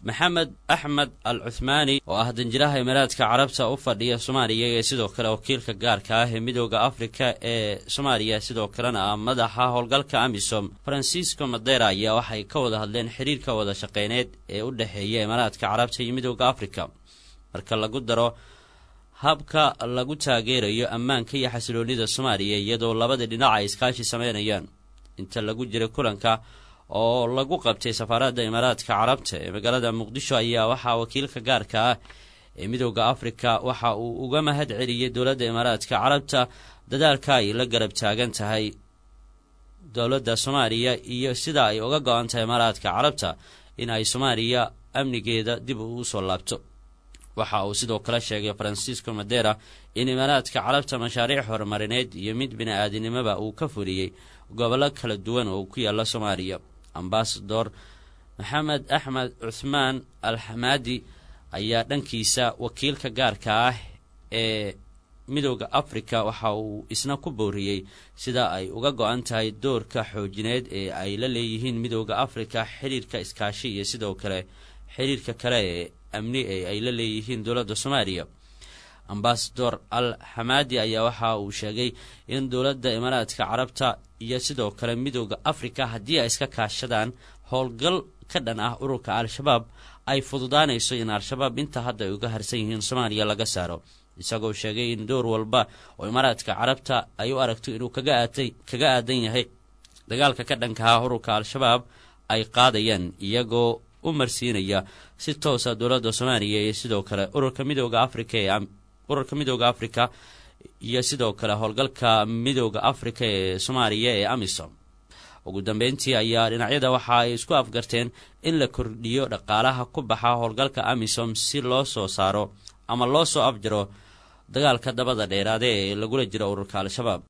maxamed axmed al cuthmaani oo ah danjiraha imaaraadka carabta u fadhiya soomaaliya ee sidoo kale wakiilka gaarka ah ee midooda afrika ee soomaaliya sidoo kalena ah madaxa howlgalka amisom francisco madera ayaa waxay ka wada hadleen xiriirka wada shaqeyneed ee u dhexeeya imaaraadka carabta iyo midooda afrika marka lagu daro habka lagu taageerayo ammaanka iyo xasiloonida soomaaliya iyadoo labada dhinac ay iskaashi sameynayaan inta lagu jiray kulanka oo lagu qabtay safaaradda imaaraadka carabta ee magaalada muqdisho ayaa waxaa wakiilka gaarka ah ee midooda afrika waxa uu uga mahad celiyey dowladda imaaraadka carabta dadaalka ay la garab taagan tahay dowladda soomaaliya iyo sida ay uga go-an tahay imaaraadka carabta in ay soomaaliya amnigeeda dib ugu soo laabto waxa uu sidoo kale sheegay francisco madera in imaaraadka carabta mashaariic horumarineed iyo mid bini-aadinimoba uu ka fuliyey gobollo kala duwan oo ku yaala soomaaliya ambasador maxamed axmed cuthmaan al xamaadi ayaa dhankiisa wakiilka gaarka ah ee midooda afrika waxa uu isna ku booriyey sida ay uga go-an tahay doorka xoojineed ee ay la leeyihiin midooda afrika xiriirka iskaashi iyo sidoo kale xiriirka kale ee amni ee ay la leeyihiin dowladda soomaaliya ambasador al xamaadi ayaa waxa uu sheegay in dowladda imaaraadka carabta iyo sidoo kale midooda afrika haddii ay iska kaashadaan howlgal ka dhan ah ururka al-shabaab ay fududaanayso in al-shabaab inta hadda ay uga harsan yihiin soomaaliya laga saaro isagoo sheegay in door walba oo imaaraadka carabta ay u aragto inuu kaga aatay kaga aadan yahay dagaalka ka dhankaha ururka al-shabaab ay qaadayaan iyagoo u marsiinaya si toosa dowladda soomaaliya iyo sidoo kale ururka midooda afrika ee ururka midooda afrika iyo sidoo kale howlgalka midooda afrika ee soomaaliya ee amisom ugu dambeyntii ayaa dhinacyada waxa ay isku afgarteen in la kordhiyo dhaqaalaha ku baxa howlgalka amisom si loo soo saaro ama loo soo afjaro dagaalka dabada dheeraade ee lagula jiro ururka al-shabaab